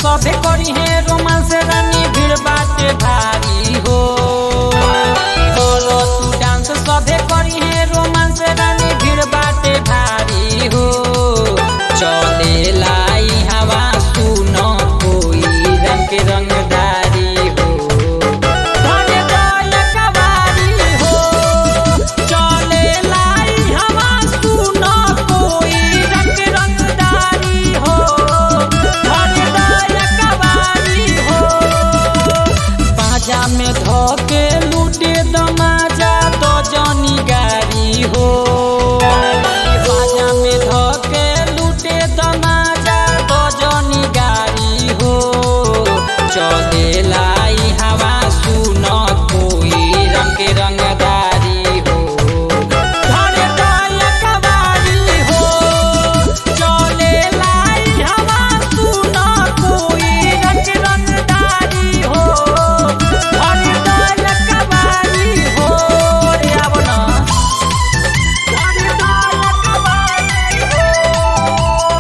सबे करी है रोमांस रानी भीड़ बाटे भारी हो करो तू डांस सबे करी है रोमांस रानी भीड़ बाटे भारी हो चले लाई हवा सुन कोई रंग के रंगदारी हो धन्य दल कवारी हो चले लाई हवा सुन कोई रंग रंगदारी हो धन्य दल कवारी हो पाजा में धोके लूटे दमाजा तो जनी गारी हो पाजा में धोके लूटे दमाजा तो जनी गारी हो चले लाई हवा सुन कोई रंग के रंगदारी हो धन्य दल कवारी हो चले लाई हवा सुन कोई रंग रंगदारी हो धन्य दल कवारी हो रे आवना धन्य दल कवारी हो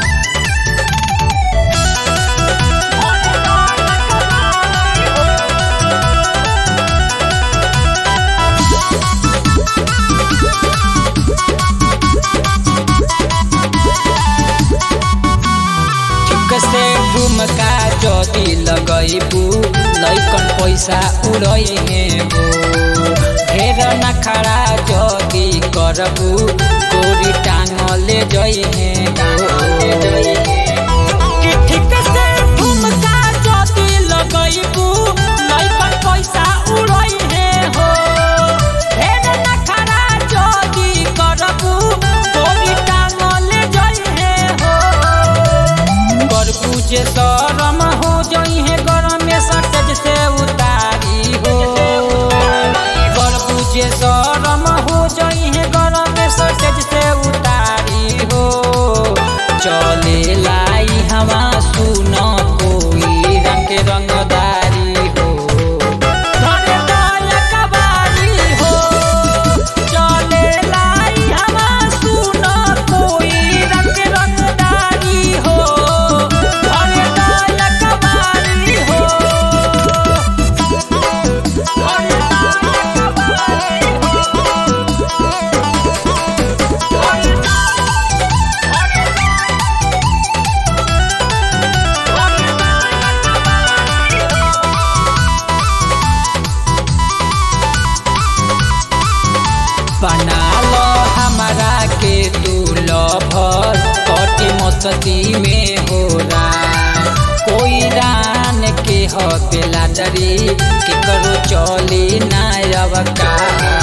ठीक से ठुमका जदी लगैबू लैकन पैसा उड़ै हे हो ढेर नखरा जदी करबू गोरी टांगले जइ हे कि ठीक से ठुमका जदी लगैबू लैकन पैसा उड़ै हे हो ढेर नखरा जदी करबू गोरी टांगले जइ हे हो करबू जे शरम हो जई है गरम में सटज से उतारी हो करबू जे शरम हो जई है गरम में सटज से उतारी हो चले लाई हवा सुन कोई रंग के रंगदारी हो धन्य दल कवारी हो चले लाई हवा सुन कोई रंग रंगदारी हो धन्य दल कवारी हो धन्य दल कवारी बना लो हमारा के तू लभर कटी मस्ती में हो रहा कोई रान के हो बेलाटरी के करो चली ना अवका